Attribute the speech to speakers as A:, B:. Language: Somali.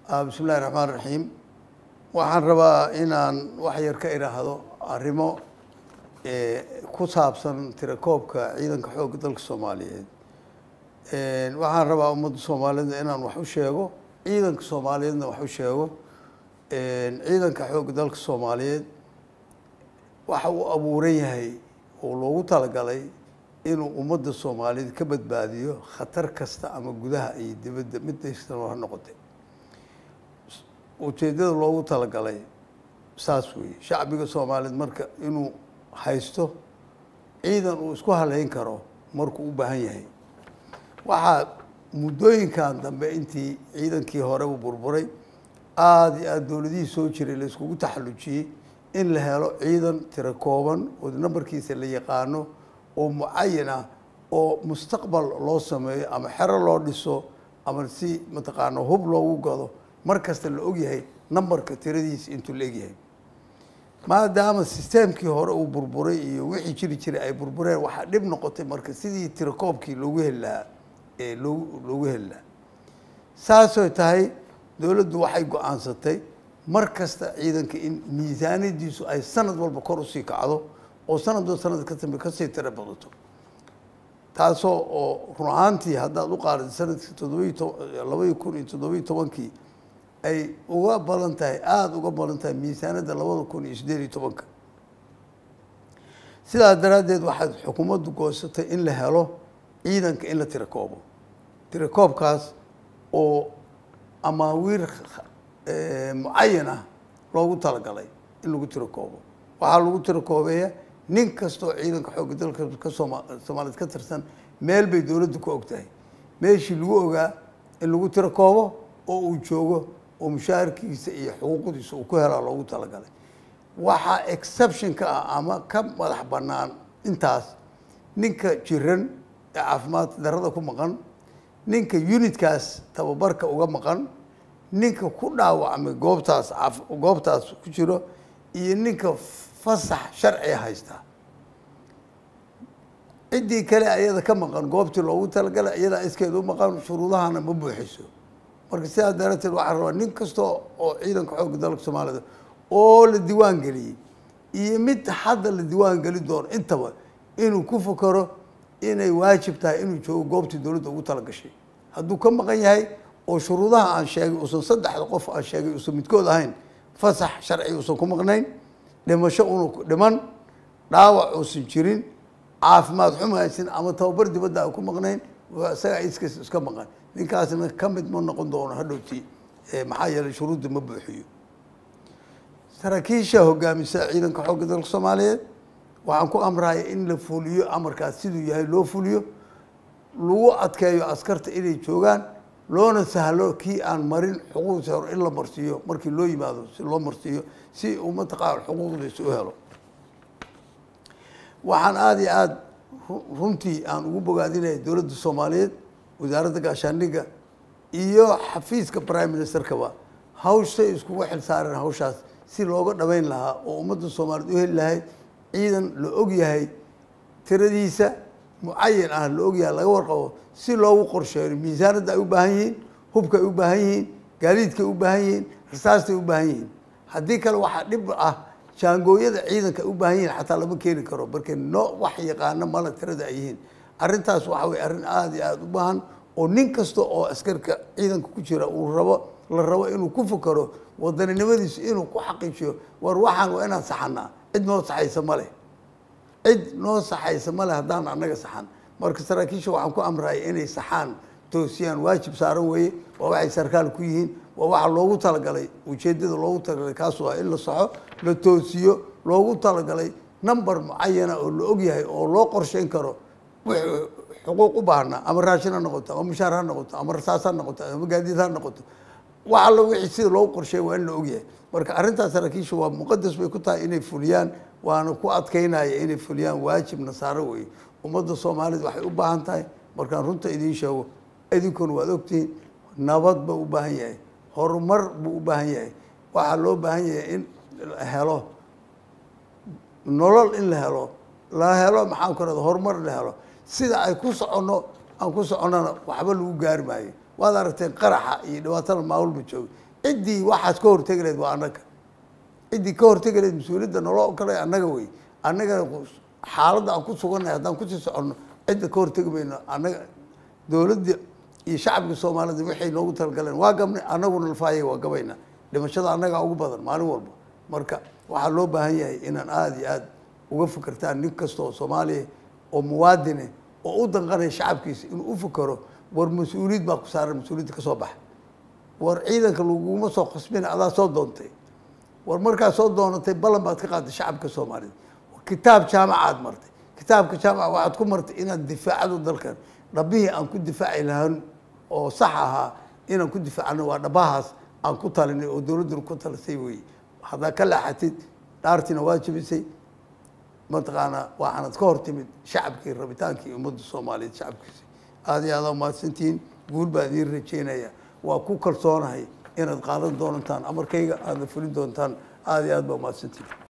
A: bismi illahi raxmaan raxiim waxaan rabaa inaan wax yar ka idhaahdo arrimo ku saabsan tirakoobka ciidanka xoogga dalka soomaaliyeed waxaan rabaa ummadda soomaalida inaan wax u sheego ciidanka soomaaliyeedna wax u sheego ciidanka xoogga dalka soomaaliyeed waxa uu abuuran yahay oo loogu talagalay inuu ummadda soomaaliyeed ka badbaadiyo khatar kasta ama gudaha iyo dibadda mid daystano ha noqotay ujeeddada loogu talagalay saas weeye shacbiga soomaaliyeed marka inuu haysto ciidan uu isku haleyn karo markuu u baahan yahay waxaa muddooyinkan dambe intii ciidankii hore u burburay aada iyo aada dowladihii soo jiray la iskugu taxallujiyey in la helo ciidan tiro kooban oo nambarkiisa la yaqaano oo mucayan ah oo mustaqbal loo sameeyo ama xero loo dhiso ama si mataqaana hub loogu gado mar kasta la ogyahay nambarka tiradiisa intuu la egyahay maadaama sisteemkii hore uu burburay iyo wixii jiri jiray ay burbureen waxaa dhib noqotay marka sidii tirakoobkii loogu heli lahaa ee loogu loogu heli lahaa saasoo tahay dowladdu waxay go-aansatay mar kasta ciidanka in miisaaniyadiisu ay sanad walba kor usii kacdo oo sanadba sanad ka dambe kasii tiro badato taasoo oo run ahaantii haddaad u qaarida sanadkii toddobiyi to labaiyi kun iyo toddobiyi tobankii ay uga badan tahay aada uga badan tahay miisaanadda labada kun iyo siddeed iyo tobanka sidaas daraaddeed waxaad xukuumaddu goosatay in la helo ciidanka in la tirakoobo tirakoobkaas oo amaawiir mucayan ah loogu talagalay in lagu tirakoobo waxaa lagu tirakoobeeya nin kastoo ciidanka xoogga dalka ka sooma soomaaliyeed ka tirsan meel bay dowladdu ku og tahay meeshii lagu ogaa in lagu tirakoobo oo uu joogo oo mushaharkiisa iyo xuquuqdiisa uu ku helaa loogu talagalay waxaa exception ka ah ama ka madax bannaan intaas ninka jiran ee caafimaad darada ku maqan ninka unitkaas tababarka uga maqan ninka ku dhaawacmay goobtaas goobtaas ku jiro iyo ninka fasax sharciga haysta ciddii kale ayada ka maqan goobtii loogu talagalay iyadaa iskeeda u maqan shuruudahana ma buuxiso marka sidaas darateed waxaa rabaa nin kasta oo ciidanka xoogga dalka soomaalida oo la diiwaan geliyey iyo mid hadda la diiwaan geli doono intaba inuu ku fakaro inay waajib tahay inuu joogo goobtii dowladda ugu talagashay hadduu ka maqan yahay oo shuruudaha aan sheegay uusan saddexda qof aan sheegay uusan midkood ahayn fasax sharci uusan ku maqnayn dhimasho una dhiman dhaawac uusan jirin caafimaad xuma haysan ama tababar dibadda aan ku maqnayn isagaa iskiis iska maqan ninkaasna ka mid ma noqon doono hadhowti maxaa yeelay shuruudda ma buuxiyo saraakiisha hogaamisa ciidanka xoogga dalka soomaaliyeed waxaan ku amraya in la fuliyo amarkaas siduu yahay loo fuliyo lagu adkeeyo askarta inay joogaan loona sahlo kii aan marin xuquuqdiisa hore in la marsiiyo markii loo yimaado si loo marsiiyo si uu mataqaana xuquuqdiisa u helo waxaan aada iyo aada runtii aan ugu bogaadinaya dowladda soomaaliyeed wasaaradda gaashaandhigga iyo xafiiska prime ministerkaba hawshay iskugu xil saareen hawshaas si looga dhabeyn lahaa oo ummadda soomaaliyeed u heli lahayd ciidan la og yahay tiradiisa mucayan ah la og yahay laga warqabo si loogu qorsheeyo miisaanadda ay u baahan yihiin hubka ay u baahan yihiin gaadiidka ay u baahan yihiin rasaasta ay u baahan yihiin haddii kale waxaa dhib ah jaangooyada ciidanka ay u baahan yihiin xataa lama keeni karo marka no wax yaqaano mala tirada ay yihiin arrintaas waxa weye arrin aada iyo aada u baahan oo nin kasta oo askarka ciidanka ku jira uu rabo la rabo inuu ku fakaro wadaninimadiisu inuu ku xaqiijiyo war waxaan waa inaan saxanaa cid noo saxaysa ma leh cid noo saxaysa ma leh haddaan annaga saxan marka saraakiisha waxaan ku amraya inay saxaan toosiyaan waajib saaran weeye waa waxay sarkaal ku yihiin waa waxa loogu talagalay ujeeddada loogu talagalay kaas waa in la saxo la toosiyo loogu talagalay number mucayana oo la og yahay oo loo qorsheyn karo wixii xuquuq u baahnaa ama raashin ha noqoto ama mushaar ha noqoto ama rasaas ha noqoto ama gaadiid ha noqoto wax allo wixii sida loogu qorsheey waa in la ogyahay marka arrintaas saraakiisha waa muqadas bay ku tahay inay fuliyaan waana ku adkeynaya inay fuliyaan waajib nasaaro weeye ummadda soomaaliyed waxay u baahan tahay markaan runta idiin sheego idinkuna waad ogtihiin nabad buu u baahan yahay horumar buu u baahan yahay waxaa loo baahan yahay in la helo nolol in la helo la helo maxaan ku rahda horumar la helo sida ay ku soconno aan ku soconnona waxba lagu gaari maayo waad aragteen qaraxa iyo dhibaatada maawalba jooga ciddii waxaas ka hortegi lahayd waa annaga ciddii ka hortegi lahayd mas-uuliyadda naloo ogalay annaga wey annagana xaaladda aan ku sugannahay haddaan kusii soconno cidda ka hortegi mayno annaga dowladda iyo shacabka soomaalida waxay noogu talagaleen waa gabnay annaguna lafaayay waa gabayna dhimashada annagaa ugu badan maalin walba marka waxaa loo baahan yahay inaan aada iyo aada uga fikirtaan nin kasta oo soomaaliya oo muwaadine oo u danqanaya shacabkiisa inuu u fikero war mas-uuliyad baa ku saaran mas-uuliyadda ka soo baxa war ciidanka laguma soo khasbina adaa soo doontay war markaa soo doonatay ballan baad ka qaaday shacabka soomaaliyed kitaab jaamacaad martay kitaabka jaamaca waxaad ku martay inaad difaacado dalkan dhabbihii aan ku difaaci lahaan oo sax ahaa inaan ku difaacano waa dhabahaas aan ku talinay oo dowladduna ku talisay weeye haddaa ka laaxatid dhaartiina waa jebisay mataqaanaa waxaanad ka hor timid shacabkii rabitaankii ummadda soomaaliyeed shacabkiisa aada iyo aada umahadsantihiin guul baa idiin rajeynaya waa ku kalsoonahay inaad qaadan doontaan amarkayga aadna fulin doontaan aada iyo aad baa umahadsantihiin